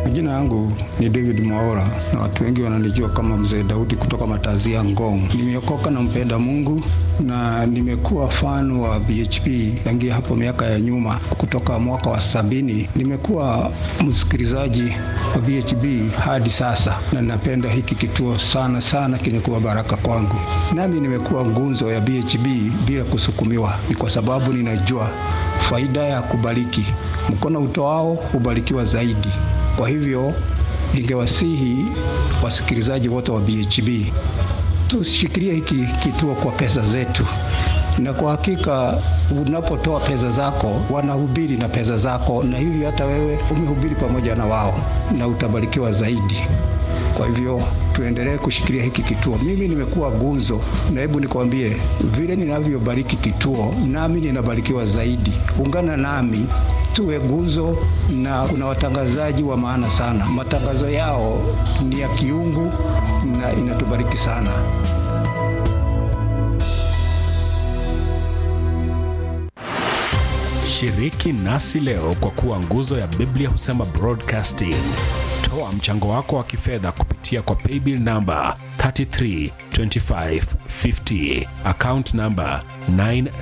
Majina yangu ni David Mwaora na watu wengi wananijua kama Mzee Daudi kutoka Matazia Ngong. Nimeokoka na mpenda Mungu na nimekuwa fan wa BHP tangia hapo miaka ya nyuma, kutoka mwaka wa sabini. Nimekuwa msikilizaji wa BHP hadi sasa, na napenda hiki kituo sana sana, kimekuwa baraka kwangu. Nami nimekuwa ngunzo ya BHP bila kusukumiwa, ni kwa sababu ninajua faida ya kubariki. Mkono utoao hubarikiwa zaidi. Kwa hivyo ningewasihi wasikilizaji wote wa BHB tushikilie hiki kituo kwa pesa zetu, na kwa hakika unapotoa pesa zako wanahubiri na pesa zako, na hivyo hata wewe umehubiri pamoja na wao na utabarikiwa zaidi. Kwa hivyo tuendelee kushikilia hiki kituo. Mimi nimekuwa gunzo, na hebu nikwambie vile ninavyobariki kituo, nami ninabarikiwa zaidi. Ungana nami tuwe guzo, na kuna watangazaji wa maana sana. Matangazo yao ni ya kiungu na inatubariki sana. Shiriki nasi leo kwa kuwa nguzo ya Biblia husema broadcasting. Toa mchango wako wa kifedha kupitia kwa paybill namba 332550 account namba 9